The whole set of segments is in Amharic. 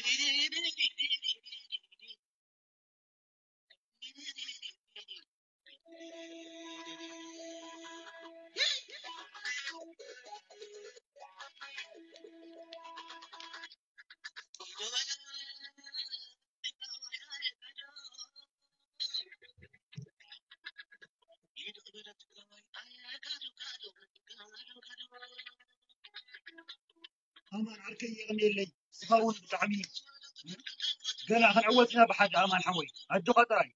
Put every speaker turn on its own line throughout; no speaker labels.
أمان عركي يغني لي صفاون بتعمي قال أخي عوتنا بحد أمان حوي أدو خطراي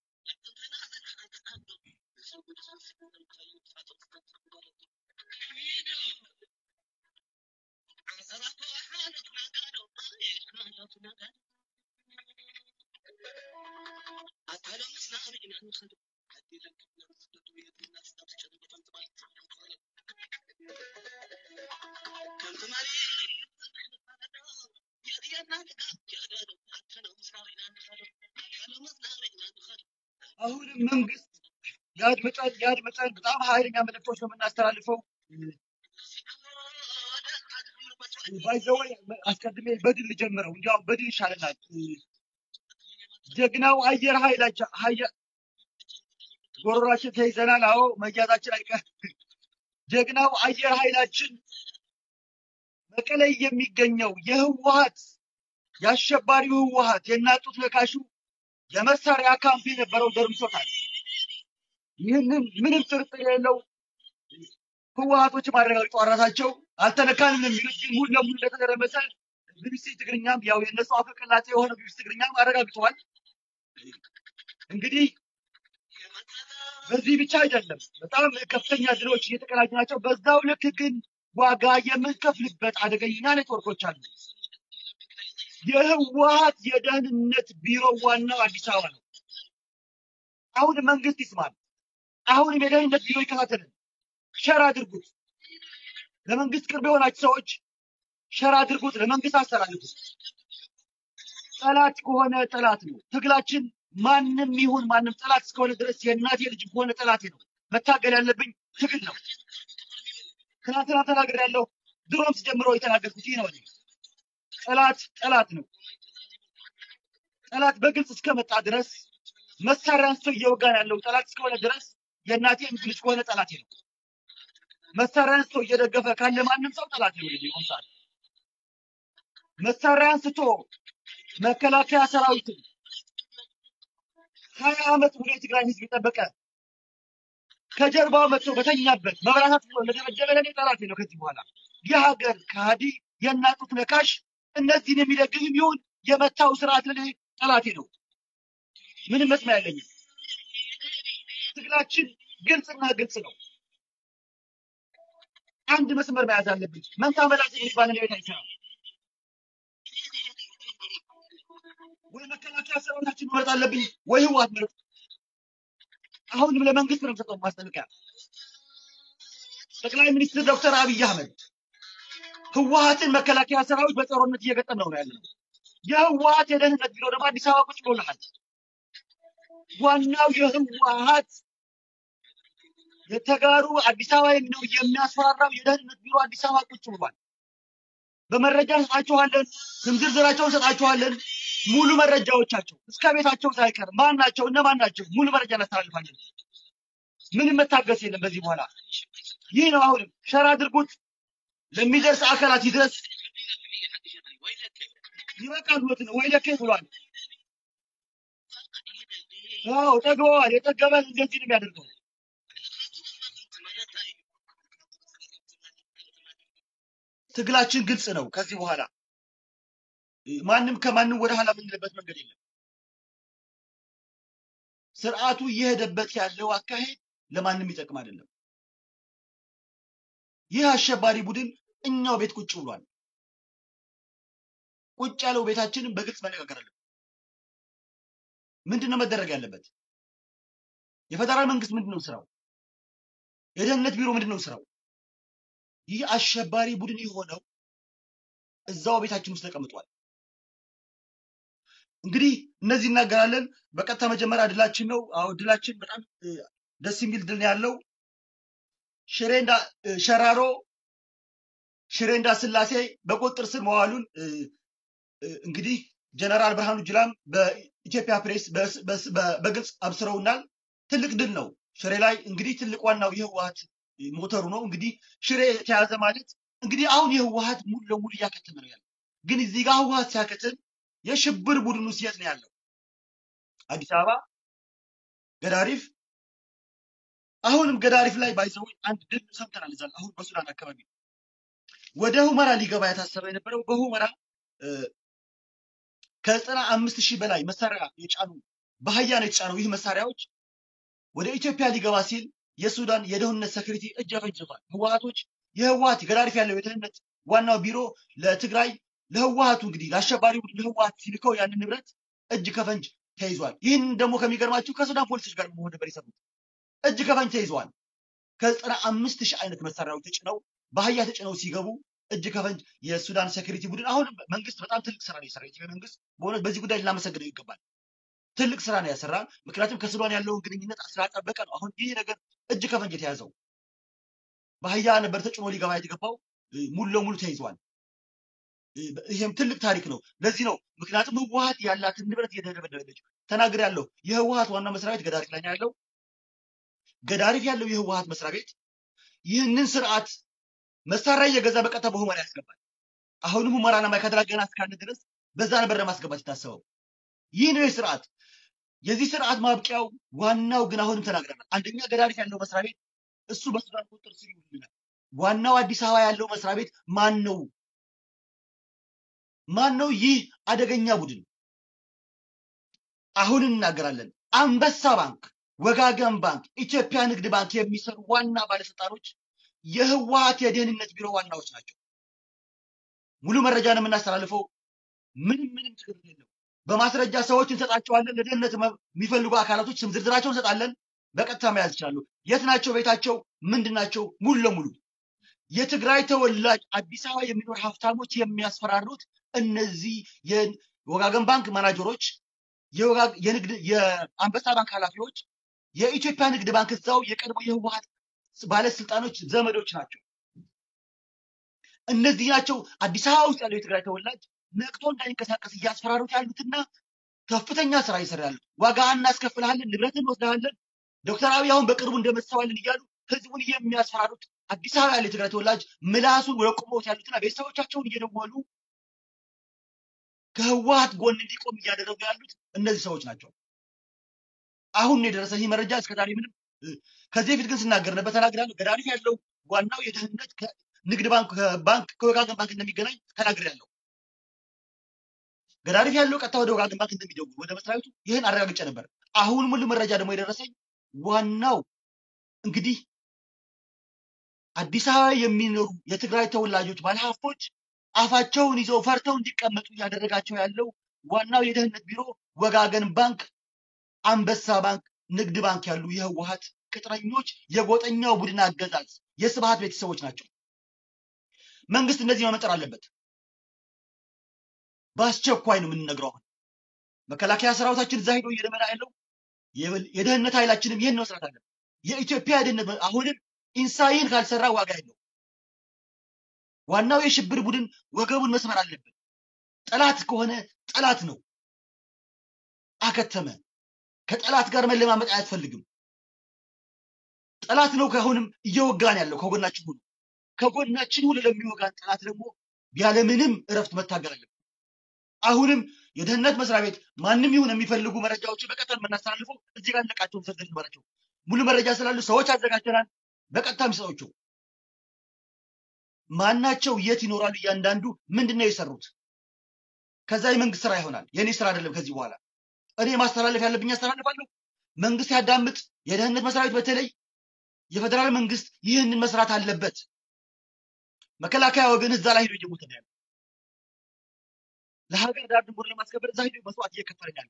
አሁንም መንግስት ያድምጠን ያድምጠን። በጣም ኃይለኛ መልእክቶች ነው የምናስተላልፈው። ባይዘወይ አስቀድሜ በድል ጀምረው እንዲያውም በድል ይሻለናል። ጀግናው አየር ኃይላችን ሀየ- ጎሮሯችን ተይዘናል። አዎ መያዛችን አይቀር። ጀግናው አየር ኃይላችን መቀሌ የሚገኘው የህወሀት የአሸባሪው ህወሀት የናጡት ነካሹ የመሳሪያ ካምፕ የነበረው ደርምሶታል። ይህንን ምንም ጥርጥር የሌለው ህወሀቶች ማረጋግጠው ራሳቸው አልተነካንም ነው የሚሉት፣ ግን ሙሉ ለሙሉ እንደተደረመሰ ቢቢሲ ትግርኛም ያው የእነሱ አፈቀላጤ የሆነ ቢቢሲ ትግርኛም አረጋግጠዋል። እንግዲህ በዚህ ብቻ አይደለም፣ በጣም ከፍተኛ ድሎች እየተቀናጁ ናቸው። በዛው ልክ ግን ዋጋ የምንከፍልበት አደገኛ ኔትወርኮች አሉ። የህወሀት የደህንነት ቢሮ ዋናው አዲስ አበባ ነው። አሁን መንግስት ይስማል። አሁንም የደህንነት ቢሮ ይከታተልን። ሸር አድርጉት። ለመንግስት ቅርብ የሆናችሁ ሰዎች ሸር አድርጉት፣ ለመንግስት አስተላልፉት። ጠላት ከሆነ ጠላት ነው። ትግላችን ማንም ይሁን ማንም ጠላት እስከሆነ ድረስ የእናቴ ልጅ ከሆነ ጠላቴ ነው። መታገል ያለብኝ ትግል ነው። ትናንትና ተናግሬያለሁ። ድሮም ስጀምረው የተናገርኩት ይህ ነው። እኔ ጠላት ጠላት ነው። ጠላት በግልጽ እስከመጣ ድረስ መሳሪያ አንስቶ እየወጋን ያለው ጠላት እስከሆነ ድረስ የእናቴ ልጅ ከሆነ ጠላቴ ነው። መሳሪያ አንስቶ እየደገፈ ካለ ማንም ሰው ጠላት ነው የሚሆን ሰዓት መሳሪያ አንስቶ መከላከያ ሰራዊትን ሀያ ዓመት ሙሉ የትግራይ ህዝብ የጠበቀ ከጀርባው መጥቶ በተኛበት መብራታት ብሎ ለደበደበ ለኔ ጠላቴ ነው። ከዚህ በኋላ የሀገር ከሃዲ የእናቱት ነካሽ እነዚህን የሚደግፍም ይሁን የመታው ስርዓት ለኔ ጠላቴ ነው። ምንም መስሚያ የለኝም። ትግላችን ግልጽና ግልጽ ነው። አንድ መስመር መያዝ አለብኝ። መንታ መላስ የሚባል ነገር አይሰራም። ወይ መከላከያ ሰራዊታችን መምረጥ አለብኝ ወይ ህወሓት መረጥ። አሁንም ለመንግስት ነው የምሰጠው ማስጠንቀቂያ። ጠቅላይ ሚኒስትር ዶክተር አብይ አህመድ ህወሓትን መከላከያ ሰራዊት በጦርነት እየገጠም ነው ያለው። የህወሓት የደህንነት ቢሮ ደግሞ አዲስ አበባ ቁጭ ብሎልሃል። ዋናው የህወሓት የተጋሩ አዲስ አበባ ነው የሚያስፈራራው የደህንነት ቢሮ አዲስ አበባ ቁጭ ብሏል። በመረጃ እንሰጣችኋለን፣ ስም ዝርዝራቸውን እንሰጣችኋለን፣ ሙሉ መረጃዎቻቸው እስከ ቤታቸው ሳይቀር ማን ናቸው እነማን ናቸው ሙሉ መረጃ እናስተላልፋለን። ምንም መታገስ የለም በዚህ በኋላ። ይህ ነው አሁንም ሸር አድርጉት፣ ለሚደርስ አካላት ይድረስ። ይበቃል ብሎት ነው ወይ ለከ ብሏል። አዎ ጠግበዋል። የጠገበ እንደዚህ ነው የሚያደርገው። ትግላችን ግልጽ ነው። ከዚህ በኋላ ማንም ከማንም ወደ ኋላ የምንልበት መንገድ የለም። ስርዓቱ እየሄደበት ያለው አካሄድ ለማንም ይጠቅም አይደለም። ይህ አሸባሪ ቡድን እኛው ቤት ቁጭ ብሏል። ቁጭ ያለው ቤታችንን በግልጽ መነጋገር አለብን። ምንድን ነው መደረግ ያለበት? የፌደራል መንግስት ምንድን ነው ስራው? የደህንነት ቢሮ ምንድን ነው ስራው? ይህ አሸባሪ ቡድን የሆነው እዛው ቤታችን ውስጥ ተቀምጧል። እንግዲህ እነዚህ እናገራለን። በቀጥታ መጀመሪያ ድላችን ነው። አዎ ድላችን በጣም እ፣ ደስ የሚል ድል ነው ያለው። ሽሬንዳ እ፣ ሸራሮ ሽሬንዳ ስላሴ በቁጥጥር ስር መዋሉን እ፣ እ፣ እንግዲህ ጀነራል ብርሃኑ ጁላም በኢትዮጵያ ፕሬስ በስ- በስ- በ- በግልጽ አብስረውናል። ትልቅ ድል ነው። ሽሬ ላይ እንግዲህ ትልቅ ዋናው የህወሀት ሞተሩ ነው። እንግዲህ ሽሬ የተያዘ ማለት እንግዲህ አሁን የህወሀት ሙሉ ለሙሉ እያከተመ ነው ያለው። ግን እዚህ ጋር ህወሀት ሲያከትም የሽብር ቡድኑ የት ነው ያለው? አዲስ አበባ ገዳሪፍ አሁንም ገዳሪፍ ላይ ባይዘው አንድ ድል ሰምተናል። እዛ አሁን በሱዳን አካባቢ ወደ ሁመራ ሊገባ የታሰበ የነበረው በሁመራ እ፣ ከዘጠና አምስት ሺህ በላይ መሳሪያ የጫኑ በአህያ ነው የተጫነው። ይህ መሳሪያዎች ወደ ኢትዮጵያ ሊገባ ሲል የሱዳን የደህንነት ሴኩሪቲ እጅ አፈንጅቷል። ህወሀቶች የህወሀት ገዳሪፍ ያለው የደህንነት ዋናው ቢሮ ለትግራይ ለህወሀቱ እንግዲህ ለአሸባሪ ቡድን ለህወሀት ሲልከው ያንን ንብረት እጅ ከፈንጅ ተይዟል። ይህን ደግሞ ከሚገርማችሁ ከሱዳን ፖሊሶች ጋር መሆን ነበር የሰሩት። እጅ ከፈንጅ ተይዘዋል። ከዘጠና አምስት ሺህ አይነት መሳሪያዎች ተጭነው በአህያ ተጭነው ሲገቡ እጅ ከፈንጅ የሱዳን ሴኩሪቲ ቡድን አሁንም መንግስት በጣም ትልቅ ስራ ነው የሰራ። የኢትዮጵያ መንግስት በእውነት በዚህ ጉዳይ ልናመሰግነው ይገባል። ትልቅ ስራ ነው ያሰራ። ምክንያቱም ከሱዳን ያለውን ግንኙነት ስላጠበቀ ነው። አሁን ይህ ነገር እጅ ከፈንጅ የተያዘው በአህያ ነበር ተጭኖ ሊገባ የተገባው እ፣ ሙሉ ለሙሉ ተይዟል። እ፣ ይሄም ትልቅ ታሪክ ነው። ለዚህ ነው ምክንያቱም ህወሀት ያላትን ንብረት እየተደበደበች ተናግር ያለው የህወሀት ዋና መስሪያ ቤት ገዳሪፍ ላይ ነው ያለው። ገዳሪፍ ያለው የህወሀት መስሪያ ቤት ይህንን ስርዓት መሳሪያ እየገዛ በቀጥታ በሁመራ ያስገባል። አሁንም ሁመራና ማይካድራ ገና እስካለ ድረስ በዛ ነበር ለማስገባት የታሰበው። ይህ ነው የስርዓት የዚህ ስርዓት ማብቂያው ዋናው ግን አሁንም ተናግረናል። አንደኛ ገዳሪፍ ያለው መስሪያ ቤት እሱ በሱዳን ቁጥጥር ስር ይውልናል። ዋናው አዲስ አበባ ያለው መስሪያ ቤት ማን ነው? ማን ነው? ይህ አደገኛ ቡድን አሁን እናገራለን። አንበሳ ባንክ፣ ወጋገን ባንክ፣ ኢትዮጵያ ንግድ ባንክ የሚሰሩ ዋና ባለስልጣኖች የህወሀት የደህንነት ቢሮ ዋናዎች ናቸው። ሙሉ መረጃ ነው የምናስተላልፈው። ምንም ምንም ችግር የለው። በማስረጃ ሰዎች እንሰጣቸዋለን። ለደህንነት መ- የሚፈልጉ አካላቶች ስም ዝርዝራቸውን እንሰጣለን። በቀጥታ መያዝ ይችላሉ። የት ናቸው? ቤታቸው ምንድን ናቸው? ሙሉ ለሙሉ የትግራይ ተወላጅ አዲስ አበባ የሚኖር ሀብታሞች የሚያስፈራሩት እነዚህ የወጋገን ባንክ ማናጀሮች፣ የወጋ- የንግድ የአንበሳ ባንክ ኃላፊዎች፣ የኢትዮጵያ ንግድ ባንክ እዛው የቀድሞ የህወሀት ባለስልጣኖች ዘመዶች ናቸው። እነዚህ ናቸው አዲስ አበባ ውስጥ ያለው የትግራይ ተወላጅ ነቅቶ እንዳይንቀሳቀስ እያስፈራሩት ያሉትና ከፍተኛ ስራ እየሰራ ያሉት ዋጋ እናስከፍልሃለን፣ ንብረትን እንወስድሃለን፣ ዶክተር አብይ አሁን በቅርቡ እንደመሰዋለን እያሉ ህዝቡን የሚያስፈራሩት አዲስ አበባ ያለ የትግራይ ተወላጅ ምላሱን ወደ ቁሞት ያሉትና ቤተሰቦቻቸውን እየደወሉ ከህወሀት ጎን እንዲቆም እያደረጉ ያሉት እነዚህ ሰዎች ናቸው። አሁን ነው የደረሰ ይህ መረጃ። እስከዛሬ ምንም እ፣ ከዚህ በፊት ግን ስናገር ነበር ተናግራለሁ። ገዳሪፍ ያለው ዋናው የደህንነት ከንግድ ባንክ ከባንክ ከወጋገን ባንክ እንደሚገናኝ ተናግሬያለሁ። ገዳሪፍ ያለው ቀጥታ ወደ ወጋገን ባንክ እንደሚደውል ወደ መስሪያ ቤቱ ይህን አረጋግጬ ነበር። አሁን ሙሉ መረጃ ደግሞ የደረሰኝ ዋናው እንግዲህ አዲስ አበባ የሚኖሩ የትግራይ ተወላጆች ባለሀብቶች አፋቸውን ይዘው ፈርተው እንዲቀመጡ እያደረጋቸው ያለው ዋናው የደህንነት ቢሮ ወጋገን ባንክ፣ አንበሳ ባንክ፣ ንግድ ባንክ ያሉ የህወሀት ቅጥረኞች የጎጠኛው ቡድን አገዛዝ የስብሀት ቤተሰቦች ናቸው። መንግስት እነዚህ መመጠር አለበት። በአስቸኳይ ነው የምንነግረው። አሁን መከላከያ ሰራዊታችን እዛ ሄዶ እየደመራ ያለው የበል- የደህንነት ኃይላችንም ይህን መስራት አለበት። የኢትዮጵያ የደህንነት መ- አሁንም ኢንሳይን ካልሰራ ዋጋ የለው። ዋናው የሽብር ቡድን ወገቡን መስመር አለበት። ጠላት ከሆነ ጠላት ነው፣ አከተመ። ከጠላት ጋር መለማመጥ አያስፈልግም። ጠላት ነው ከአሁንም እየወጋን ያለው ከጎናችን ሁሉ ከጎናችን ሁሉ ለሚወጋን ጠላት ደግሞ ያለምንም እረፍት መታገል አለብን። አሁንም የደህንነት መስሪያ ቤት ማንም ይሁን የሚፈልጉ መረጃዎችን በቀጥታ የምናስተላልፈው እዚህ ጋር እንለቃቸውን ሰደድ ንበራቸው ሙሉ መረጃ ስላሉ ሰዎች አዘጋጅተናል። በቀጥታ የሚሰጧቸው ማናቸው፣ የት ይኖራሉ፣ እያንዳንዱ ምንድን ነው የሰሩት። ከዛ የመንግስት ስራ ይሆናል። የእኔ ስራ አይደለም። ከዚህ በኋላ እኔ ማስተላለፍ ያለብኝ አስተላልፋለሁ። መንግስት ያዳምጥ። የደህንነት መስሪያ ቤት በተለይ የፌዴራል መንግስት ይህንን መስራት አለበት። መከላከያ ወገን እዛ ላይ ሄዶ እየሞተ ነው ያለው። ለሀገር ዳር ድንበር ለማስከበር እዛ ሄዶ መስዋዕት እየከፈለ ነው ያለው።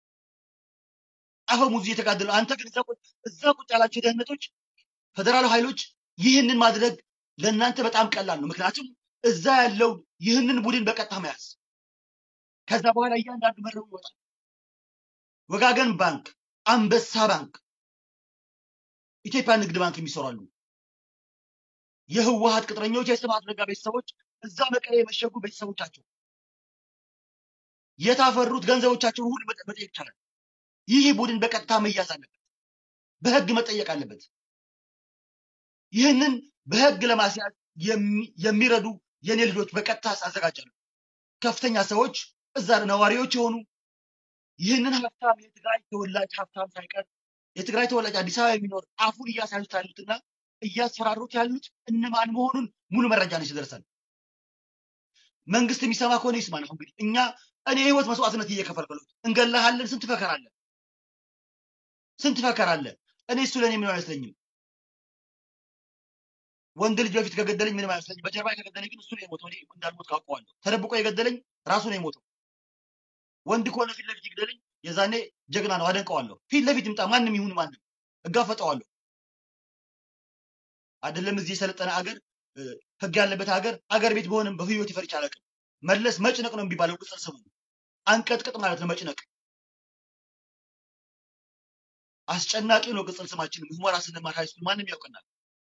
አፈሙዝ እየተጋደሉ አንተ ግን እዛ ቁጭ እዛ ቁጭ ያላቸው ደህንነቶች ፌዴራል ኃይሎች ይህንን ማድረግ ለእናንተ በጣም ቀላል ነው። ምክንያቱም እዛ ያለው ይህንን ቡድን በቀጥታ መያዝ ከዛ በኋላ እያንዳንዱ መረቡ ይወጣል። ወጋገን ባንክ፣ አንበሳ ባንክ፣ ኢትዮጵያ ንግድ ባንክ የሚሰራሉ የህወሀት ቅጥረኞች፣ የስብሀት ነጋ ቤተሰቦች እዛ መቀሌ የመሸጉ ቤተሰቦቻቸው የታፈሩት ገንዘቦቻቸውን ሁሉ መጠ- መጠየቅ ይቻላል። ይህ ቡድን በቀጥታ መያዝ አለበት፣ በህግ መጠየቅ አለበት። ይህንን በህግ ለማስያዝ የሚ- የሚረዱ የኔ ልጆች በቀጥታ አዘጋጃለሁ። ከፍተኛ ሰዎች እዛ ነዋሪዎች የሆኑ ይህንን ሀብታም የትግራይ ተወላጅ ሀብታም ሳይቀር የትግራይ ተወላጅ አዲስ አበባ የሚኖር አፉን እያሳዩት ያሉትና እያስፈራሩት ያሉት እነማን መሆኑን ሙሉ መረጃ ነች ደርሰን መንግስት የሚሰማ ከሆነ ይስማ ነው። እንግዲህ እኛ እኔ የህይወት መስዋዕትነት እየከፈልኩለት እንገላሃለን። ስንት ፈከር አለ፣ ስንት ፈከር አለ። እኔ እሱ ለእኔ ምንም አይመስለኝም። ወንድ ልጅ በፊት ከገደለኝ ምንም አይመስለኝም። በጀርባ ከገደለኝ ግን እሱ ነው የሞተው። እኔ እንዳልሞት ካውቀዋለሁ። ተደብቆ የገደለኝ ራሱ ነው የሞተው። ወንድ ከሆነ ፊት ለፊት ይግደለኝ፣ የዛኔ ጀግና ነው፣ አደንቀዋለሁ። ፊት ለፊት ይምጣ፣ ማንም ይሁን ማንም እጋፈጠዋለሁ። አይደለም እዚህ የሰለጠነ አገር እ፣ ህግ ያለበት ሀገር አገር ቤት በሆንም በህይወት ይፈርች አላውቅም። መለስ መጭነቅ ነው የሚባለው ቅጽል ስሙ አንቀጥቅጥ ማለት ነው መጭነቅ። አስጨናቂ ነው ቅጽል ስማችን። ሁመራ ስንማር ሃይስኩል ማንም ያውቀናል።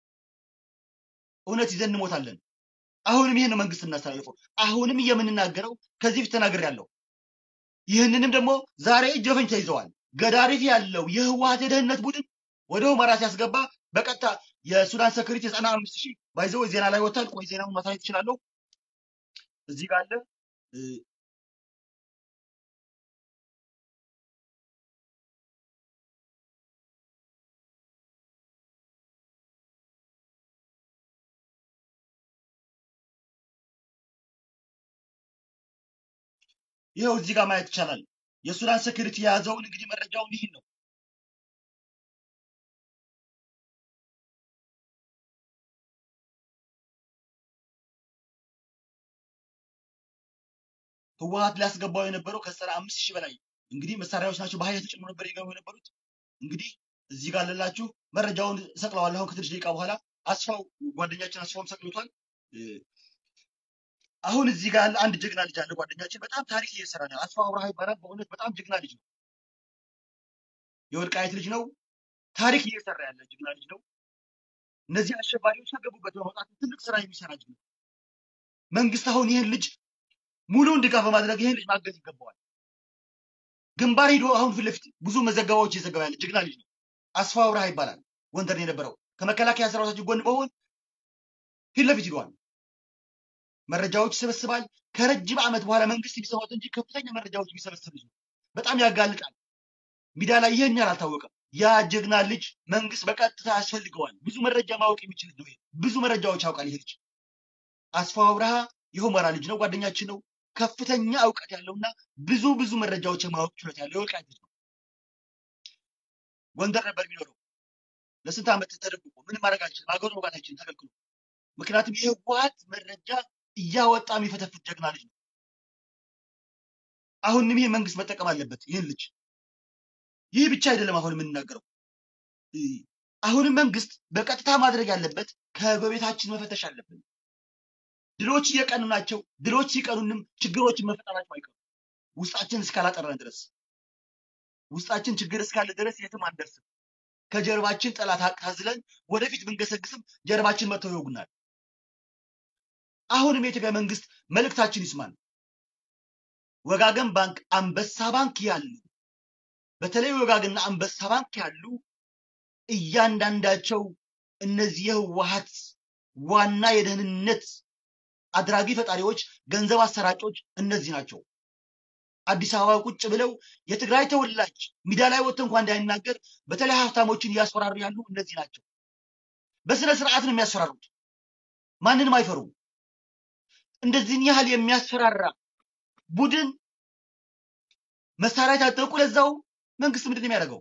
እውነት ይዘን እንሞታለን። አሁንም ይህን ነው መንግስት እናስተላልፈው። አሁንም የምንናገረው ከዚህ ፊት ተናግር ያለው ይህንንም ደግሞ ዛሬ እጅ በፈንጅ ተይዘዋል። ገዳሪፍ ያለው የህወሀት የደህንነት ቡድን ወደ ሁመራ ሲያስገባ በቀጥታ የሱዳን ሰክሪቲ ዘጠና አምስት ሺህ ባይዘው ዜና ላይ ወጥቷል። ቆይ ዜናውን ማሳየት እችላለሁ። እዚህ ጋር አለ እ፣ ይኸው እዚህ ጋር ማየት ይቻላል። የሱዳን ሴኩሪቲ የያዘውን እንግዲህ መረጃውን ይህን ነው። ህወሀት ሊያስገባው የነበረው ከዘጠና አምስት ሺህ በላይ እንግዲህ መሳሪያዎች ናቸው በኃይል ተጨምሮ ነበር የገቡ የነበሩት። እንግዲህ እዚህ ጋር ለላችሁ መረጃውን ሰቅለዋል። አሁን ከትንሽ ደቂቃ በኋላ አስፋው ጓደኛችን አስፋውም ሰቅሎታል። እ፣ አሁን እዚህ ጋር ያለ አንድ ጀግና ልጅ አለ ጓደኛችን፣ በጣም ታሪክ እየሰራ ነው። አስፋው አብርሃ ይባላል። በእውነት በጣም ጀግና ልጅ ነው። የወልቃይት ልጅ ነው። ታሪክ እየሰራ ያለ ጀግና ልጅ ነው። እነዚህ አሸባሪዎች ከገቡበት በመውጣት ትልቅ ስራ የሚሰራ ልጅ ነው። መንግስት አሁን ይህን ልጅ ሙሉውን ድጋፍ በማድረግ ይህን ልጅ ማገዝ ይገባዋል። ግንባር ሂዶ አሁን ፊት ለፊት ብዙ መዘገባዎች እየዘገባ ያለ ጀግና ልጅ ነው። አስፋው አብርሃ ይባላል። ጎንደር ነው የነበረው ከመከላከያ ሰራዊታችን ጎን በመሆን ፊት ለፊት ሂደዋል። መረጃዎች ይሰበስባል። ከረጅም ዓመት በኋላ መንግስት የሚሰማት እንጂ ከፍተኛ መረጃዎች የሚሰበስብ ልጅ ነው። በጣም ያጋልጣል። ሚዲያ ላይ ይህን ያህል አልታወቀም። ያ ጀግና ልጅ መንግስት በቀጥታ ያስፈልገዋል። ብዙ መረጃ ማወቅ የሚችል ልጅ ነው። ይሄ ብዙ መረጃዎች ያውቃል። ይሄ ልጅ አስፋው አብርሃ የሁመራ ልጅ ነው፣ ጓደኛችን ነው። ከፍተኛ እውቀት ያለውና ብዙ ብዙ መረጃዎች የማወቅ ችሎታ ያለው የወልቃይት ልጅ ነው። ጎንደር ነበር የሚኖረው ለስንት ዓመት ተደብቆ ምንም ማድረግ አልችልም። ሀገሩ መውጋት አይችልም ተከልክሎ። ምክንያቱም የህወሓት መረጃ እያወጣ የሚፈተፍት ጀግና ልጅ ነው። አሁንም ይሄ መንግስት መጠቀም አለበት ይህን ልጅ። ይህ ብቻ አይደለም። አሁን የምንናገረው እ፣ አሁንም መንግስት በቀጥታ ማድረግ ያለበት ከጎረቤታችን መፈተሽ አለብን። ድሎች እየቀኑ ናቸው። ድሎች ሲቀኑንም ችግሮችን መፈጠራቸው አይቀሩም። ውስጣችን እስካላጠራን ድረስ ውስጣችን ችግር እስካለ ድረስ የትም አንደርስም። ከጀርባችን ጠላት አዝለን ወደፊት ብንገሰግስም ጀርባችን መጥተው ይወጉናል። አሁንም የኢትዮጵያ መንግስት መልእክታችን ይስማል። ወጋገን ባንክ፣ አንበሳ ባንክ ያሉ በተለይ ወጋገንና አንበሳ ባንክ ያሉ እያንዳንዳቸው እነዚህ የህወሓት ዋና የደህንነት አድራጊ ፈጣሪዎች፣ ገንዘብ አሰራጮች እነዚህ ናቸው። አዲስ አበባ ቁጭ ብለው የትግራይ ተወላጅ ሚዲያ ላይ ወጥቶ እንኳን እንዳይናገር በተለይ ሀብታሞችን እያስፈራሩ ያሉ እነዚህ ናቸው። በስነ ስርዓት ነው የሚያስፈራሩት። ማንንም አይፈሩም። እንደዚህን ያህል የሚያስፈራራ ቡድን መሳሪያ የታጠቁ ለዛው መንግስት ምንድን ነው የሚያደርገው?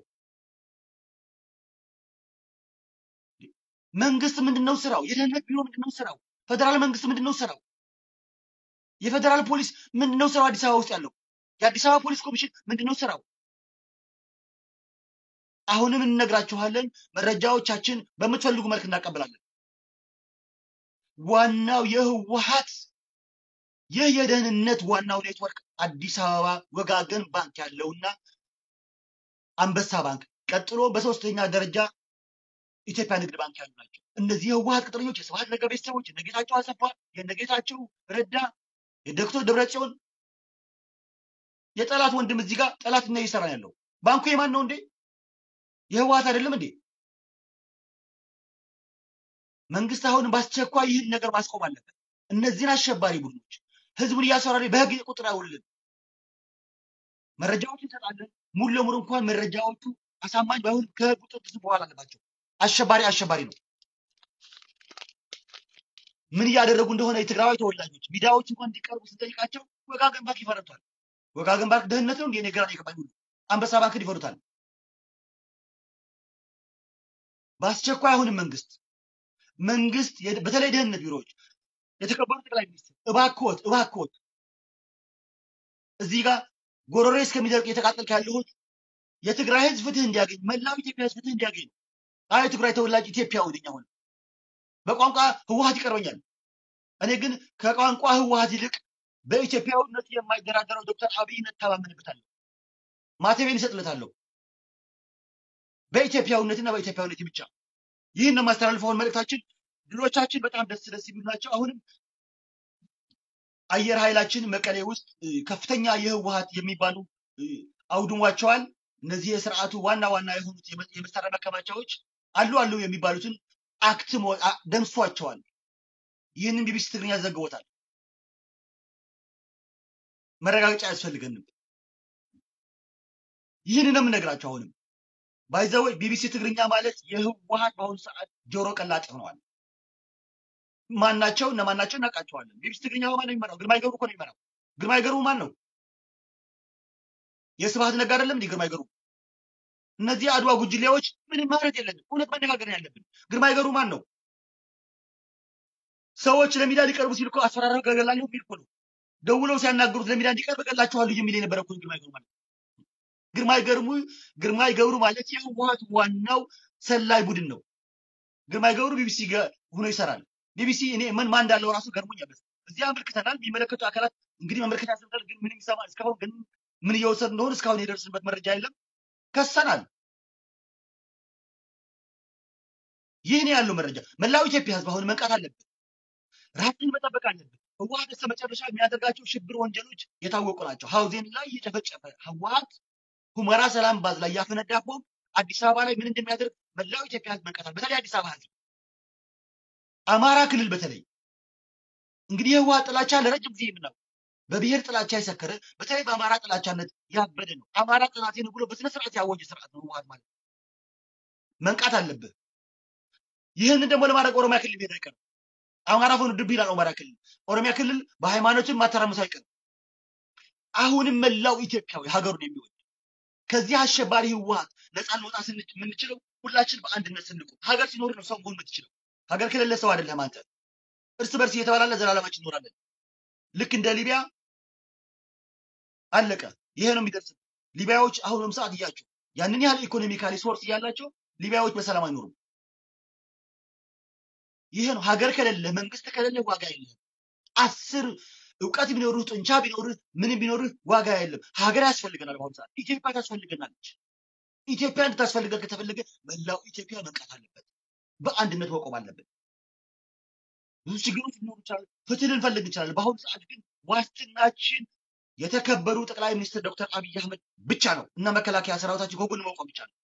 መንግስት ምንድን ነው ስራው? የደህንነት ቢሮ ምንድን ነው ስራው? ፌደራል መንግስት ምንድን ነው ስራው? የፌደራል ፖሊስ ምንድን ነው ስራው? አዲስ አበባ ውስጥ ያለው የአዲስ አበባ ፖሊስ ኮሚሽን ምንድን ነው ስራው? አሁንም እንነግራችኋለን። መረጃዎቻችን በምትፈልጉ መልክ እናቀብላለን። ዋናው የህወሓት ይህ የደህንነት ዋናው ኔትወርክ አዲስ አበባ ወጋገን ባንክ ያለውና አንበሳ ባንክ ቀጥሎ በሶስተኛ ደረጃ ኢትዮጵያ ንግድ ባንክ ያሉ ናቸው። እነዚህ የህወሓት ቅጥረኞች የስብሐት ነጋ ቤተሰቦች የነጌታቸው አሰፋ፣ የነጌታቸው ረዳ፣ የዶክተር ደብረጽዮን የጠላት ወንድም እዚህ ጋር ጠላትና እየሰራ ነው ያለው። ባንኩ የማን ነው እንዴ? የህወሓት አይደለም እንዴ? መንግስት አሁንም በአስቸኳይ ይህን ነገር ማስቆም አለበት። እነዚህን አሸባሪ ቡድኖች ህዝቡን እያስፈራሪ በህግ ቁጥር ያውልን። መረጃዎች እንሰጣለን። ሙሉ ለሙሉ እንኳን መረጃዎቹ አሳማኝ ባይሆን ከህግ ቁጥጥር ስር መዋል አለባቸው። አሸባሪ አሸባሪ ነው። ምን እያደረጉ እንደሆነ የትግራዊ ተወላጆች ሚዲያዎች እንኳን እንዲቀርቡ ስንጠይቃቸው ወጋገን ባንክ ይፈረቷል። ወጋገን ባንክ ደህንነት ነው እንዴ? እኔ ግራ ነው የገባኝ ሁሉ አንበሳ ባንክን ይፈሩታል። በአስቸኳይ አሁንም መንግስት መንግስት የድ- በተለይ ደህንነት ቢሮዎች የተከበሩ ጠቅላይ ሚኒስትር እባክዎት እባክዎት እዚህ ጋር ጎረሬ እስከሚደርቅ እየተቃጠልክ ያለሁት የትግራይ ህዝብ ፍትህ እንዲያገኝ መላው ኢትዮጵያ ህዝብ ፍትህ እንዲያገኝ ነው። አይ የትግራይ ተወላጅ ኢትዮጵያዊ ነኝ። አሁን በቋንቋ ህወሓት ይቀርበኛል። እኔ ግን ከቋንቋ ህወሓት ይልቅ በኢትዮጵያዊነቱ የማይደራደረው ዶክተር አብይን እተማመንበታለሁ። ማተቤን እሰጥለታለሁ። በኢትዮጵያዊነትና በኢትዮጵያዊነት ብቻ ይህን ነው የማስተላልፈውን መልእክታችን። ድሎቻችን በጣም ደስ ደስ የሚሉ ናቸው። አሁንም አየር ኃይላችን መቀሌ ውስጥ እ፣ ከፍተኛ የህወሓት የሚባሉ እ፣ አውድሟቸዋል። እነዚህ የስርዓቱ ዋና ዋና የሆኑት የመ- የመሳሪያ ማከማቻዎች አሉ አሉ የሚባሉትን አክትሞ አ- ደምሷቸዋል። ይህንን ቢቢሲ ትግርኛ ዘግቦታል። መረጋገጫ አያስፈልገንም። ይህንን ነው የምነግራቸው። አሁንም ባይዘወይ ቢቢሲ ትግርኛ ማለት የህወሓት በአሁኑ ሰዓት ጆሮ ቀላጭ ሆነዋል። ማናቸው እነማናቸው እናውቃቸዋለን። ቢቢሲ ትግርኛ ማን ነው የሚመራው? ግርማይ ገብሩ እኮ ነው የሚመራው። ግርማይ ገብሩ ማን ነው? የስብሃት ነጋ አይደለም እንዲህ ግርማይ ገብሩ። እነዚህ አድዋ ጉጅሌዎች ምንም ማለት የለንም። እውነት መነጋገር ነው ያለብን። ግርማይ ገብሩ ማን ነው? ሰዎች ለሚዲያ ሊቀርቡ ሲል እኮ አስፈራራው ገገላለሁ የሚል እኮ ነው። ደውለው ሲያናግሩት ለሚዲያ እንዲቀርብ እገላችኋለሁ የሚል የነበረ እኮ ነው ግርማይ ገብሩ ማለት። ግርማይ ገብሩ ግርማይ ገብሩ ማለት የህወሓት ዋናው ሰላይ ቡድን ነው። ግርማይ ገብሩ ቢቢሲ ጋ- ሆኖ ይሰራል። ቢቢሲ እኔ ምን ማን እንዳለው ራሱ ገርሞኛል። እዚህ አመልክተናል። የሚመለከቱ አካላት እንግዲህ መመልከት ያስፈልጋል። ግን ምንም ይሰማ እስካሁን ግን ምን እየወሰድ እንደሆነ እስካሁን የደረስንበት መረጃ የለም። ከሰናል። ይህ ነው ያለው መረጃ። መላው ኢትዮጵያ ህዝብ አሁን መንቃት አለበት። ራስን መጠበቅ አለበት። ህወሓት እስከ መጨረሻ የሚያደርጋቸው ሽብር ወንጀሎች የታወቁ ናቸው። ሀውዜን ላይ የጨፈጨፈ ህወሓት ሁመራ ሰላም ባዝ ላይ ያፈነዳ ቦምብ አዲስ አበባ ላይ ምን እንደሚያደርግ መላው ኢትዮጵያ ህዝብ መንቃት አለበት። በተለይ አዲስ አበባ ህዝብ፣ አማራ ክልል በተለይ እንግዲህ የህወሓት ጥላቻ ለረጅም ጊዜ የምናው በብሔር ጥላቻ የሰከረ በተለይ በአማራ ጥላቻነት ያበደ ነው። አማራ ጥናቴ ነው ብሎ በስነ ስርዓት ያወጀ ስርዓት ነው ህወሓት ማለት። መንቃት አለብህ። ይህንን ደግሞ ለማድረግ ኦሮሚያ ክልል ሄድ አይቀርም። አማራ ሆኑ ድብ ይላል ኦሮሚያ ክልል። ኦሮሚያ ክልል በሃይማኖትን ማተራመሱ አይቀርም። አሁንም መላው ኢትዮጵያዊ ሀገሩን የሚወድ ከዚህ አሸባሪ ህወሓት ነፃ ልንወጣ ስንች- የምንችለው ሁላችን በአንድነት ስንቆም፣ ሀገር ሲኖር ነው ሰው መሆን የምትችለው። ሀገር ከሌለ ሰው አይደለም አንተ። እርስ በርስ እየተባላለ ዘላለማችን እንኖራለን። ልክ እንደ ሊቢያ አለቀ። ይሄ ነው የሚደርስ። ሊቢያዎች አሁንም ሰዓት እያቸው ያንን ያህል ኢኮኖሚካሊ ሶርስ እያላቸው ሊቢያዎች በሰላም አይኖሩም። ይሄ ነው ሀገር ከሌለ መንግስት ከሌለ ዋጋ የለም። አስር እውቀት ቢኖርህ ጡንቻ ቢኖርህ ምንም ቢኖርህ ዋጋ የለም። ሀገር ያስፈልገናል። በአሁኑ ሰዓት ኢትዮጵያ ታስፈልገናለች። ኢትዮጵያ እንድታስፈልገን ከተፈለገ መላው ኢትዮጵያ መንቃት አለበት። በአንድነት መቆም አለበት። ብዙ ችግሮች ሊኖሩ ይችላሉ። ፍትህ ልንፈልግ እንችላለን። በአሁኑ ሰዓት ግን ዋስትናችን የተከበሩ ጠቅላይ ሚኒስትር ዶክተር አብይ አህመድ ብቻ ነው እና መከላከያ ሰራዊታችን ከጎን መቆም ብቻ ነው።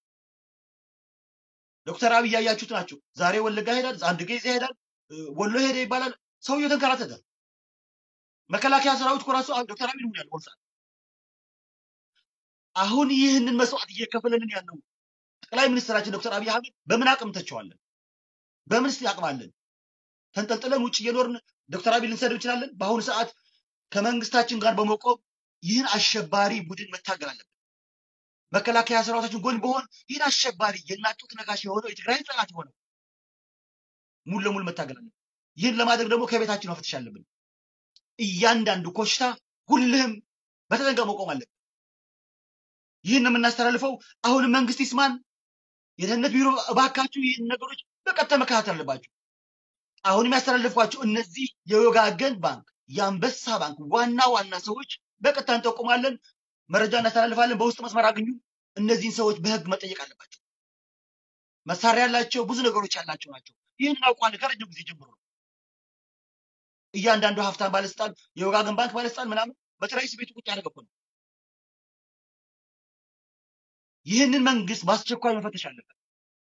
ዶክተር አብይ ያያችሁት ናቸው። ዛሬ ወለጋ ይሄዳል፣ አንድ ጊዜ ይሄዳል፣ እ፣ ወሎ ሄደ ይባላል። ሰውየው ተንከራተተ። መከላከያ ሰራዊት እኮ ራሱ አሁን ዶክተር አብይ ነው ያለው። በአሁኑ ሰዓት አሁን ይህንን መስዋዕት እየከፈለልን ያለው ጠቅላይ ሚኒስትራችን ዶክተር አብይ አህመድ በምን አቅም ተቸዋለን? በምንስ አቅማለን? ተንጠልጥለን ውጭ እየኖርን ዶክተር አብይ ልንሰድብ እንችላለን? በአሁኑ ሰዓት ከመንግስታችን ጋር በመቆም ይህን አሸባሪ ቡድን መታገል አለብን። መከላከያ ሰራዊታችን ጎን በሆን ይህን አሸባሪ የእናት ጡት ነካሽ የሆነው የትግራይ ጠላት የሆነው ሙሉ ለሙሉ መታገል አለብን። ይህን ለማድረግ ደግሞ ከቤታችን መፈተሽ አለብን። እያንዳንዱ ኮሽታ ሁልህም በተጠንቀቅ መቆም አለብን። ይህን የምናስተላልፈው አሁንም መንግስት ይስማን። የደህንነት ቢሮ እባካችሁ ይህን ነገሮች በቀጥታ መከታተል አለባችሁ። አሁንም ያስተላልፏቸው እነዚህ የወጋገን ባንክ፣ የአንበሳ ባንክ ዋና ዋና ሰዎች በቀጥታ እንጠቁማለን፣ መረጃ እናስተላልፋለን። በውስጥ መስመር አግኙ። እነዚህን ሰዎች በህግ መጠየቅ አለባቸው። መሳሪያ ያላቸው ብዙ ነገሮች ያላቸው ናቸው። ይህን እናውቃለን ከረጅም ጊዜ ጀምሮ ነው። እያንዳንዱ ሀብታም ባለስልጣን፣ የወጋገን ባንክ ባለስልጣን ምናምን በትራይስ ቤቱ ቁጭ ያደረገ እኮ ነው። ይህንን መንግስት በአስቸኳይ መፈተሽ አለበት።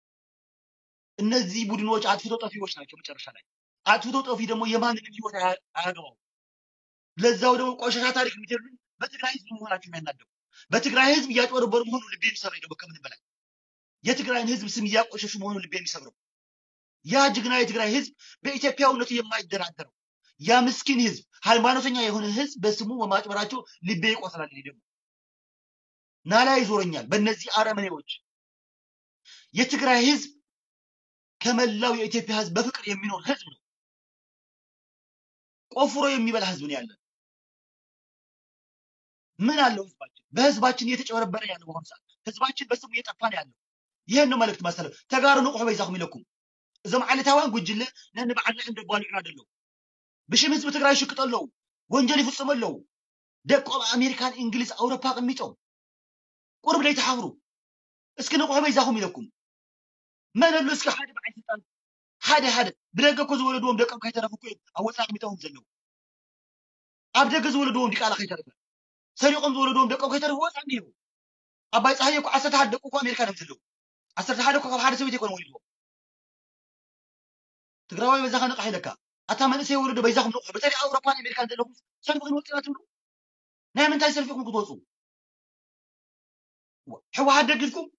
እነዚህ ቡድኖች አጥፍቶ ጠፊዎች ናቸው። መጨረሻ ላይ አጥፍቶ ጠፊ ደግሞ የማንንም ህይወት አያ- አያገባው። ለዛው ደግሞ ቆሻሻ ታሪክ የሚጀሉን በትግራይ ህዝብ መሆናቸው የሚያናደው በትግራይ ህዝብ እያጭበረበሩ መሆኑ ልቤ የሚሰብረኝ ደግሞ ከምንም በላይ የትግራይን ህዝብ ስም እያቆሸሹ መሆኑ ልቤ የሚሰብረው ያ ጀግና የትግራይ ህዝብ በኢትዮጵያዊነቱ የማይደራደረው ያ ምስኪን ህዝብ ሃይማኖተኛ የሆነ ህዝብ በስሙ በማጭበራቸው ልቤ ይቆስላል። እኔ ደግሞ ናላ ይዞረኛል በእነዚህ አረመኔዎች። የትግራይ ህዝብ ከመላው የኢትዮጵያ ህዝብ በፍቅር የሚኖር ህዝብ ነው። ቆፍሮ የሚበላ ህዝብ ነው ያለን። ምን አለው ህዝባችን? በህዝባችን እየተጨበረበረ ያለው በአሁኑ ሰዓት ህዝባችን በስሙ እየጠፋ ነው ያለው። ይህን ነው መልእክት ማስተላለፍ። ተጋሩ ንቁሕ በይዛኹም ኢለኩም እዞም ዓለታውያን ጉጅለ ነንባዕልና እንደጓልዑና ደለው ብሽም ህዝቢ ትግራይ ይሽቅጡ ኣለዉ ወንጀል ይፍፅሙ ኣለዉ ደቆም ኣሜሪካን እንግሊዝ ኣውሮፓ ቅሚጦም ቁርብ ለይተሓብሩ እስኪ ንቑሕ በይዛኹም ኢለኩም መን ኣሎ እስኪ ሓደ በዓል ስልጣን ሓደ ሓደ ብደገ እኮ ዝወለድዎም ደቆም ከይተረፉ እኮ እዮም ኣብ ወፃኢ ቅሚጦም ዘለዉ ኣብ ደገ ዝወለድዎም ዲቃላ ከይተረፈ ሰሪቆም ዝወለድዎም ደቆም ከይተረፉ ወፃኢ እኒሄው ኣባይ ፀሃየ እኮ ዓሰርተ ሓደ ደቁ እኮ ኣሜሪካ እዮም ዘለዉ ዓሰርተ ሓደ እኮ ካብ ሓደ ሰበይቲ ኣይኮነ ወሊድዎም ትግራዋይ በዛኸ ንቕሕ ኢለካ ኣታ መንእሰይ ወለዶ በይዛኹም ንቑሕ በተለይ ኣውሮፓን ኣሜሪካን ዘለኹም ሰልፊ ክንወፅና ትብሉ ናይ ምንታይ ሰልፊ ኢኹም ክትወፁ ሕወሓት ደጊፍኩም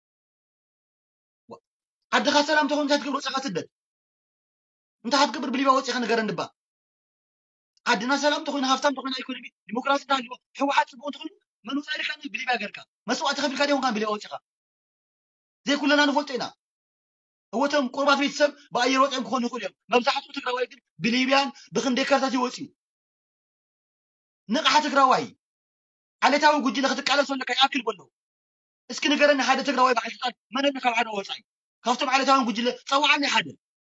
ዓድኻ ሰላም እንተኾይኑ እንታይ ትገብር ወፂኻ ስደት እንታይ ክትገብር ብሊባ ወፂኻ ንገረኒ ባ ዓድና ሰላም እንተኮይኑ ሃብታም እንተኮይኑ ኢኮኖሚ ዲሞክራሲ እንተሃልዎ ሕወሓት ፅቡቅ እንተኮይኑ መን ወፃኢ ኢልካ ብሊባ ገርካ መስዋዕቲ ከፊልካ ዲኹምካ ብሊባ ወፂኻ ዘይኩለና ንፈልጦ ኢና እወቶም ቁርባት ቤተሰብ ብኣየር ወፂኦም ክኾኑ ይኽእሉ እዮም መብዛሕትኡ ትግራዋይ ግን ብሊብያን ብክንደይ ከርታት ይወፅዩ ንቕሓ ትግራዋይ ዓሌታዊ ጉጅለ ክትቃለሶ ኣለካ ይኣክል በሎ እስኪ ንገረኒ ሓደ ትግራዋይ በዓል ስልጣን መን ኣሎ ካብ ዓድዋ ወፃኢ ካብቶም ዓሌታውያን ጉጅለ ፀዋዓኒ ሓደ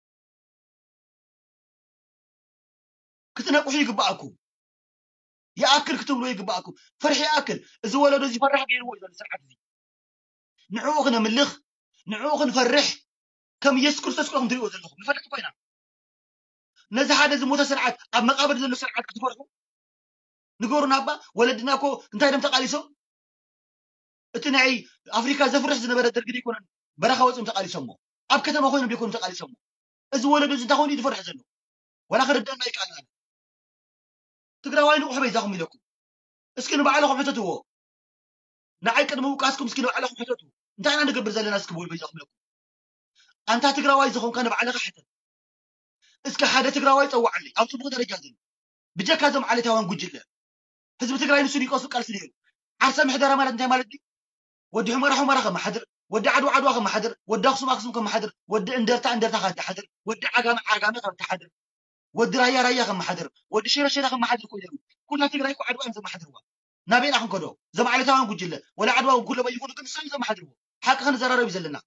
ክትነቁሑ ይግባኣኩም ይኣክል ክትብሎ ይግባኣኩም ፍርሒ ይኣክል እዚ ወለዶ እዚ ፈራሕ ገይርዎ እዩ ዘሎ ስርዓት እዚ ንዕኡ ክነምልኽ ንዕኡ ክንፈርሕ ከም ኢየሱስ ክርስቶስ ኮኹም ትሪእዎ ዘለኹም ንፈልጥ ኮይና ነዚ ሓደ ዝሞተ ስርዓት ኣብ መቃብር ዘሎ ስርዓት ክትፈርሑ ንገሩና እባ ወለድና እኮ እንታይ ደም ተቃሊሶም እቲ ናይ ኣፍሪካ ዘፍርሕ ዝነበረ ደርጊ ደይኮነን በረኻ ወፂኦም ተቃሊሶሞ ኣብ ከተማ ኮይኖም ደይኮኖም ተቃሊሶሞ እዚ ወለዶ እዚ እንታይ ኮይኑ እዩ ዝፈርሕ ዘሎ ወላ ክርድአና ይከኣልና ትግራዋይ ንቑሕ በይዛኹም ኢለኩም እስኪ ንባዕለኹም ሕተትዎ ንዓይ ቅድሚ ውቃስኩም እስኪ ንባዕለኹም ሕተቱ እንታይ ኢና ንገብር ዘለና እስኪ ብብል በይዛኹም ኢለኩም ኣንታ ትግራዋይ ዝኾንካ ንባዕልኻ ሕተት እስኪ ሓደ ትግራዋይ ፀዋዕለይ ኣብ ፅቡቅ ደረጃ ዘሎ ብጀካ እዞም ዓሌታውያን ጉጅለ ህዝቢ ትግራይ ንሱ ይቀሱ ቃልሲ ነይሩ ዓርሰ ምሕደራ ማለት እንታይ ማለት እዩ ወዲ ሑመራ ሑመራ ከመሓድር ወዲ ዓድዋ ዓድዋ ከመሓድር ወዲ ኣክሱም ኣክሱም ከመሓድር ወዲ እንደርታ እንደርታ ከመሓድር ወዲ ዓጋመ ዓጋመ ከመሓድር ወዲ ራያ ራያ ከመሓድር ወዲ ሽረ ሽረ ከመሓድር ኮ ነይሩ ኩላ ትግራይ እኮ ዓድዋ እዮም ዘመሓድርዋ ናበይና ክንከዶ እዞም ዓሌታውያን ጉጅለ ወላ ዓድዋ ኩሎም ኣይኮኑ ግን ንሶም ዘመሓድርዎ ሓቂ ክንዘራረብ እዩ ዘለና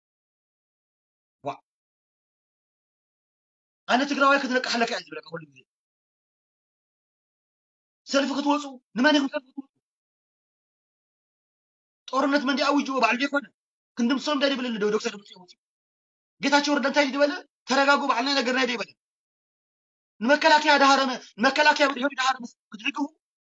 ኣነ ትግራዋይ ክትነቅሕ ኣለካ እየ ዝብለካ ኩሉ ግዜ ሰልፊ ክትወፁ ንመን ኢኹም ሰልፊ ክትወፁ ጦርነት መንዲ ኣውጅዎ ባዕሉ ዘይኮነ ክንድምሶም እንታይ ይብል ዶ ዶክተር ድምፂ ወፂኡ ጌታቸው ረዳ እንታይ ዝበለ ተረጋጉ ባዕልና ነገርና ዶ ይበለ ንመከላከያ ዳሃረመ ንመከላከያ ብድሕሪ ዳሃረ ምስ ክትድግፉ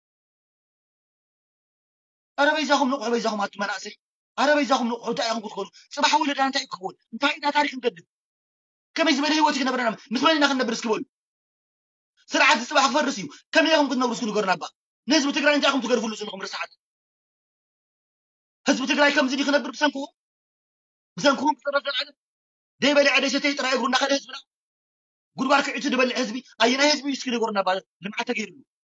ኣረ በይዛኹም ንቑሑ በይዛኹም ኣቱ መናእሰይ ኣረ በይዛኹም ንቑሑ እንታይ ኢኹም ክትኮኑ ፅባሕ ወለድና እንታይ እዩ ክኸውን እንታይ ኢና ታሪክ ንገድም ከመይ ዝበለ ሂወት ክነበረና ምስ መን ኢና ክንነብር እስኪ በሉ ስርዓት ፅባሕ ክፈርስ እዩ ከመይ ኢኹም ክትነብሩ እስኪ ንገሩና ባ ንህዝቢ ትግራይ እንታይ ኢኹም ትገርፍሉ ዘለኹም ርስዓት ህዝቢ ትግራይ ከምዚ ድዩ ክነብር ብሰንክኹም ብሰንክኹም ክፅረፍ ዘለዓለም ደይበሊዐ ደይሰተይ ጥራይ እግሩ እናኸደ ህዝብና ጉድጓድ ክዒቱ ዝበልዕ ህዝቢ ኣየናይ ህዝቢ እዩ እስኪ ንገሩና ባ ልምዓት ተገይሩሉ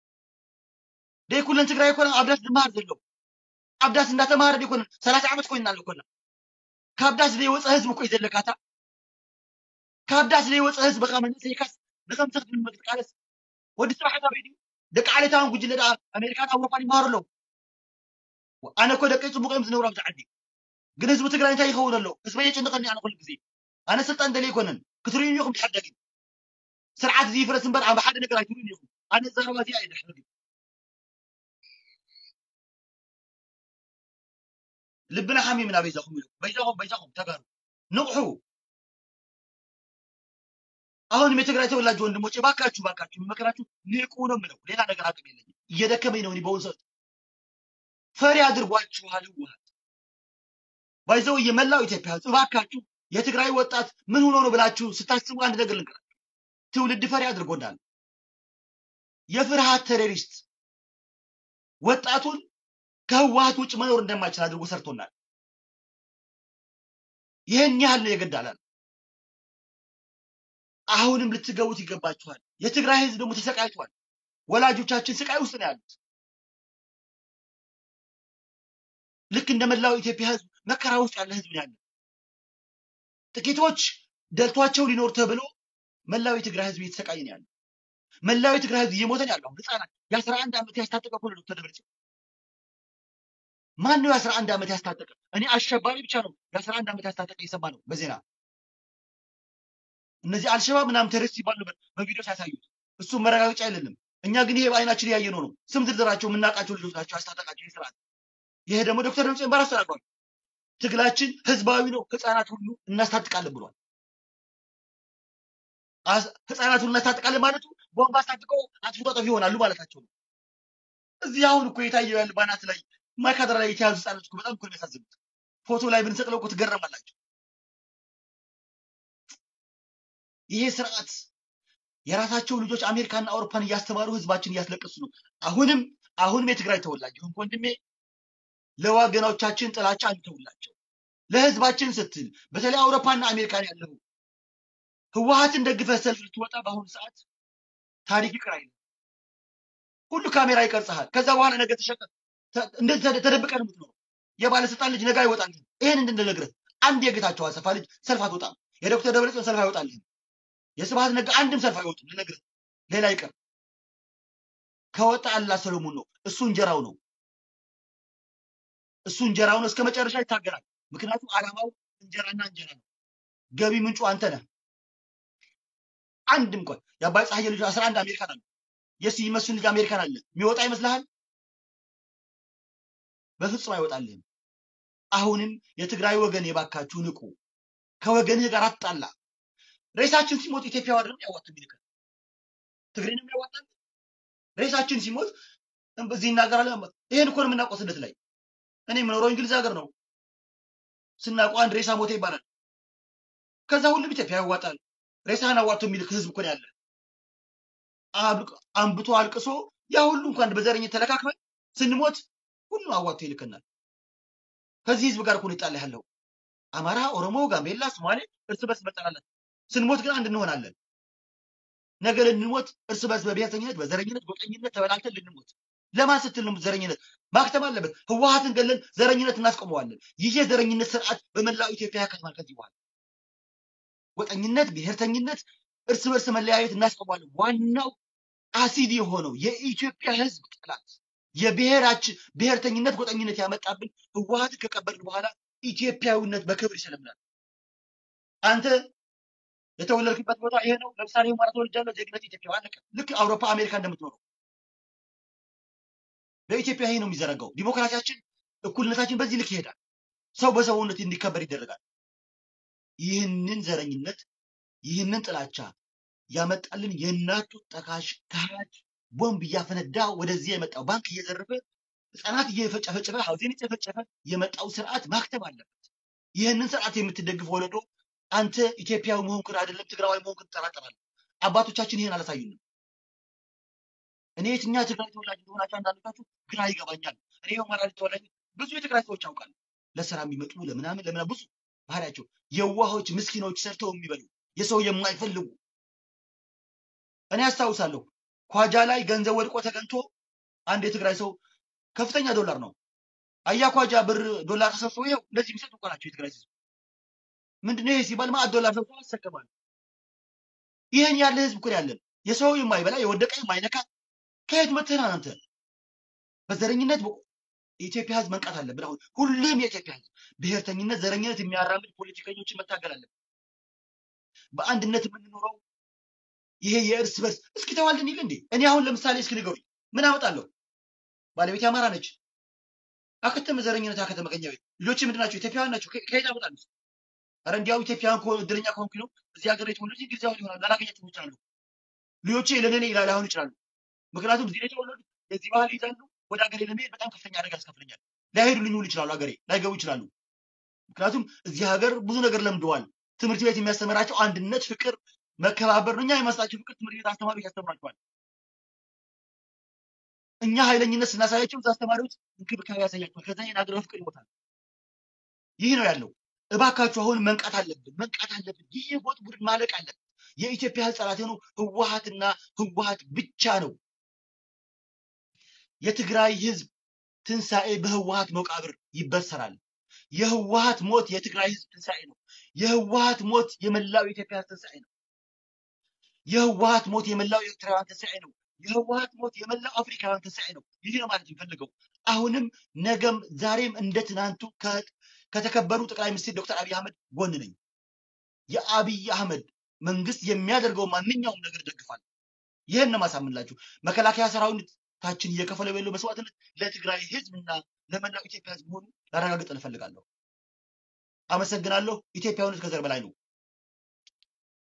ደይኩለን ትግራይ ኣይኮነን ኣብ ዳስ ዝመሃር ዘሎ ኣብ ዳስ እንዳተማሃረ ደይኮነን ሰላሳ ዓመት ኮይንና ኣለኮና ካብ ዳስ ዘይወፀ ህዝቢ እኮ እዩ ዘለካታ ካብ ዳስ ዘይወፀ ህዝቢ ካ መንእሰይካስ ንከምዚ ክትልመድ ክትቃለስ ወዲ ስራሕታ በይድዩ ደቂ ዓሌታውን ጉጅለ ዳ ኣሜሪካን ኣውሮፓን ይመሃሩ ኣለዉ ኣነ እኮ ደቀይ ፅቡቅ እዮም ዝነብሩ ኣብዚ ዓዲ ግን ህዝቢ ትግራይ እንታይ ይኸውን ኣሎ ህዝበ የጭንቀኒ ኣነ ኩሉ ግዜ ኣነ ስልጣን ደለ ይኮነን ክትርዩን ኢኹም ድሕር ደጊም ስርዓት እዚ ይፍረስ እምበር ኣብ ሓደ ነገር ኣይትርዩን ኢኹም ኣነ ዘረባ እዚኣ እየ ድሕር ደጊም ልብና ሓሚምና በይዛኹም ኢሉ በይዛኹም በይዛኹም ተጋሩ ንቑሑ አሁንም የትግራይ ተወላጅ ወንድሞቼ ባካችሁ ባካችሁ መከራችሁ ንቁ ነው የምለው። ሌላ ነገር አቅም የለኝም። እየደከመኝ ነው። እኔ በአሁኑ ሰዓት ፈሪ አድርጓችኋል ህወሓት። ባይዘው የመላው ኢትዮጵያ ህዝብ እባካችሁ የትግራይ ወጣት ምን ሆኖ ነው ብላችሁ ስታስቡ አንድ ነገር ልንገራችሁ። ትውልድ ፈሪ አድርጎናል። የፍርሃት ቴሮሪስት ወጣቱን ከህወሀት ውጭ መኖር እንደማይችል አድርጎ ሰርቶናል። ይህን ያህል ነው የገዳላል። አሁንም ልትገቡት ይገባችኋል። የትግራይ ህዝብ ደግሞ ተሰቃይቷል። ወላጆቻችን ስቃይ ውስጥ ነው ያሉት። ልክ እንደ መላው ኢትዮጵያ ህዝብ መከራ ውስጥ ያለ ህዝብ ነው ያለ። ጥቂቶች ደልቷቸው ሊኖር ተብሎ መላው የትግራይ ህዝብ እየተሰቃየ ነው ያለው። መላው የትግራይ ህዝብ እየሞተ ነው ያለው። ህፃናት የአስራ አንድ ዓመት ያስታጠቀ እኮ ነው ዶክተር ደብረጽዮን። ማን ነው የአስራ አንድ ዓመት ያስታጠቀ? እኔ አሸባሪ ብቻ ነው የአስራ አንድ ዓመት ያስታጠቀ እየሰማ ነው በዜና እነዚህ አልሸባብ ምናምን ቴሮሪስት ሲባል ነበር በቪዲዮ ሲያሳዩት። እሱም መረጋገጫ አይደለም። እኛ ግን ይሄ በአይናችን ያየነው ነው። ስም ዝርዝራቸው የምናውቃቸው ልጆች ናቸው ያስታጠቃቸው ስርዓት። ይሄ ደግሞ ዶክተር ደብረጽዮን በራሱ ተናግሯል። ትግላችን ህዝባዊ ነው፣ ህፃናት ሁሉ እናስታጥቃለን ብሏል። አስ- ህፃናት ሁሉ እናስታጥቃለን ማለቱ ቦምብ አስታጥቀው አጥፍቶ ጠፊ ይሆናሉ ማለታቸው ነው። እዚህ አሁን እኮ የታየው ያለ ባናት ላይ ማይካድራ ላይ የተያዙ ህፃናት እኮ በጣም እኮ ነው የሚያሳዝኑት። ፎቶ ላይ ብንሰቅለው እኮ ትገረማላችሁ። ይሄ ስርዓት የራሳቸው ልጆች አሜሪካና አውሮፓን እያስተማሩ ህዝባችን እያስለቀሱ ነው። አሁንም አሁንም የትግራይ ተወላጅ ይሁን ወንድሜ ለወገኖቻችን ጥላቻ አንተውላቸው። ለህዝባችን ስትል በተለይ አውሮፓና አሜሪካን ያለው ህወሀትን ደግፈህ ሰልፍ ልትወጣ በአሁኑ ሰዓት ታሪክ ይቅር አይልም። ሁሉ ካሜራ ይቀርጽሃል። ከዛ በኋላ ነገ ተሸጠ ተ- እንደዚህ ተደ- ተደብቀህ ነው የምትኖረው። የባለስልጣን ልጅ ነገ አይወጣልህም። ይህን እንድንነግርህ አንድ የጌታቸው አሰፋ ልጅ ሰልፍ አትወጣም። የዶክተር ደብረጽዮን ሰልፍ አይወጣልህም። የስብሐት ነጋ አንድም ሰልፍ አይወጡም። ልነግርህ ሌላ ይቀር ከወጣ አላ ሰሎሞን ነው። እሱ እንጀራው ነው። እሱ እንጀራው ነው። እስከ መጨረሻ ይታገራል። ምክንያቱም ዓላማው እንጀራና እንጀራ ነው። ገቢ ምንጩ አንተ ነህ። አንድም እንኳን የአባይ ፀሐዬ ልጅ አስራ አንድ አሜሪካን አለ። የስዬ መስፍን ልጅ አሜሪካን አለ። የሚወጣ ይመስልሃል? በፍጹም አይወጣልህም። አሁንም የትግራይ ወገን የባካችሁ ንቁ። ከወገንህ ጋር አትጣላ። ሬሳችን ሲሞት ኢትዮጵያ አይደለም ያዋጡ የሚልከን ትግሬንም ያዋጣል። ሬሳችን ሲሞት እዚህ ይናገራል። ይሄን እኮ ነው የምናውቀው ስደት ላይ። እኔ የምኖረው እንግሊዝ ሀገር ነው። ስናውቀው አንድ ሬሳ ሞተ ይባላል። ከዛ ሁሉም ኢትዮጵያ ያዋጣል። ሬሳህን አዋጥቶ የሚልክ ህዝብ እኮ ነው ያለ። አብ- አንብቶ አልቅሶ ያ ሁሉ እንኳን በዘረኝነት ተለካክመን ስንሞት ሁሉ አዋጥቶ ይልከናል። ከዚህ ህዝብ ጋር እኮ ነው ይጣላ ያለው። አማራ፣ ኦሮሞ፣ ጋምቤላ፣ ሶማሌ እርስ በርስ መጠላለን። ስንሞት ግን አንድ እንሆናለን። ነገ ልንሞት እርስ በርስ በብሔርተኝነት፣ በዘረኝነት፣ ጎጠኝነት ተበላልተን ልንሞት። ለማን ስትል ነው ዘረኝነት ማክተም አለበት። ህወሀትን ገለን ዘረኝነት እናስቆመዋለን። ይህ የዘረኝነት ስርዓት በመላው ኢትዮጵያ ያከትማል። ከዚህ በኋላ ጎጠኝነት፣ ብሔርተኝነት፣ እርስ በርስ መለያየት እናስቆመዋለን። ዋናው አሲድ የሆነው የኢትዮጵያ ህዝብ ጠላት የብሔራችን ብሔርተኝነት፣ ጎጠኝነት ያመጣብን ህወሀትን ከቀበልን በኋላ ኢትዮጵያዊነት በክብር ይሰለምናል። አንተ የተወለድክበት ቦታ ይሄ ነው። ለምሳሌ ሁመራ ተወልጃለሁ፣ ዜግነት ኢትዮጵያ አለቀ። ልክ አውሮፓ አሜሪካ እንደምትኖረው በኢትዮጵያ ይሄ ነው የሚዘረጋው። ዲሞክራሲያችን፣ እኩልነታችን በዚህ ልክ ይሄዳል። ሰው በሰውነት እንዲከበር ይደረጋል። ይህንን ዘረኝነት፣ ይህንን ጥላቻ ያመጣልን የእናቱ ጠካሽ ካህጅ ቦምብ እያፈነዳ ወደዚህ የመጣው ባንክ እየዘረፈ ህፃናት እየፈጨፈጨፈ ሀውዜን እየጨፈጨፈ የመጣው ስርዓት ማክተም አለበት። ይህንን ስርዓት የምትደግፍ ወለዶ አንተ ኢትዮጵያዊ መሆንክን አይደለም ትግራዋይ መሆንክን ትጠራጠራለህ። አባቶቻችን ይህን አላሳዩንም። እኔ የትኛ ትግራይ ተወላጅ እንደሆናቸው አንዳንዶቻችሁ ግራ ይገባኛል። እኔ የሁመራ ልጅ ተወላጅ ብዙ የትግራይ ሰዎች ያውቃሉ። ለስራ የሚመጡ ለምናምን ለምናምን ብዙ ባህሪያቸው የዋሆች ምስኪኖች ሰርተው የሚበሉ የሰው የማይፈልጉ እኔ አስታውሳለሁ ኳጃ ላይ ገንዘብ ወድቆ ተገኝቶ አንድ የትግራይ ሰው ከፍተኛ ዶላር ነው አያ ኳጃ ብር ዶላር ተሰብስቦ ይኸው እንደዚህ የሚሰጡ እኮ ናቸው የትግራይ ህዝብ። ምንድነው ይሄ ሲባል ማዕት ዶላር ሰብስቦ ያሰከማል። ይህን ያለ ህዝብ እኮ ነው ያለን የሰው የማይበላ የወደቀ የማይነካ ከየት መጥተህ ነው አንተ? በዘረኝነት በ- የኢትዮጵያ ህዝብ መንቃት አለብን። አሁን ሁሉም የኢትዮጵያ ህዝብ ብሔርተኝነት፣ ዘረኝነት የሚያራምድ ፖለቲከኞችን መታገል አለብን። በአንድነት የምንኖረው ይሄ የእርስ በርስ እስኪ ተዋልደን ይል እንዴ? እኔ አሁን ለምሳሌ እስኪ ንገሩኝ፣ ምን አመጣለሁ? ባለቤቴ አማራ ነች። አከተመ ዘረኝነት፣ አከተመ ቀኛ ቤት። ልጆች ምንድን ናቸው? ኢትዮጵያውያን ናቸው። ከ- ከየት አመጣለሁ? ኧረ እንዲያው ኢትዮጵያውያን ከሆኑ እድለኛ ከሆንኩኝ ነው እዚህ ሀገር የተወለዱት እንግሊዛዊ ይሆናሉ። ላላገኛቸው ይችላሉ። ልጆቼ ለኔ ይላል ላይሆኑ ይችላሉ። ምክንያቱም እዚህ ነው የተወለዱት፣ የዚህ ባህል ይዛሉ። ወደ ሀገሬ ለመሄድ በጣም ከፍተኛ አደጋ ያስከፍለኛል። ላይሄዱልኝ ሁሉ ይችላሉ። ሀገሬ ላይገቡ ይችላሉ። ምክንያቱም እዚህ ሀገር ብዙ ነገር ለምደዋል። ትምህርት ቤት የሚያስተምራቸው አንድነት፣ ፍቅር፣ መከባበር ነው። እኛ የመስጣቸው ፍቅር ትምህርት ቤት አስተማሪዎች ያስተምራቸዋል። እኛ ኃይለኝነት ስናሳያቸው እዛ አስተማሪዎች እንክብካቤ ያሳያቸዋል። ከዛ ይህን ሀገር ፍቅር ይሞታል። ይህ ነው ያለው። እባካችሁ አሁን መንቃት አለብን፣ መንቃት አለብን። ይህ የጎጥ ቡድን ማለቅ አለብን። የኢትዮጵያ ሕዝብ ጠላት የሆነው ህወሀትና ህወሀት ብቻ ነው። የትግራይ ህዝብ ትንሣኤ በህወሀት መቃብር ይበሰራል። የህወሀት ሞት የትግራይ ህዝብ ትንሣኤ ነው። የህወሀት ሞት የመላው የኢትዮጵያ ህዝብ ትንሣኤ ነው። የህወሀት ሞት የመላው ኤርትራውያን ትንሣኤ ነው። የህወሀት ሞት የመላው አፍሪካውያን ትንሣኤ ነው። ይህ ነው ማለት የሚፈልገው። አሁንም ነገም ዛሬም እንደ ትናንቱ ከ- ከተከበሩ ጠቅላይ ሚኒስትር ዶክተር አብይ አህመድ ጎን ነኝ። የአብይ አህመድ መንግስት የሚያደርገው ማንኛውም ነገር ደግፋል። ይህን ነው ማሳምንላችሁ። መከላከያ ሰራዊታችን እየከፈለ ያለው መስዋዕትነት ለትግራይ ህዝብና ለመላው ኢትዮጵያ ህዝብ መሆኑ ላረጋግጥ እፈልጋለሁ። አመሰግናለሁ። ኢትዮጵያዊነት ከዘር በላይ ነው።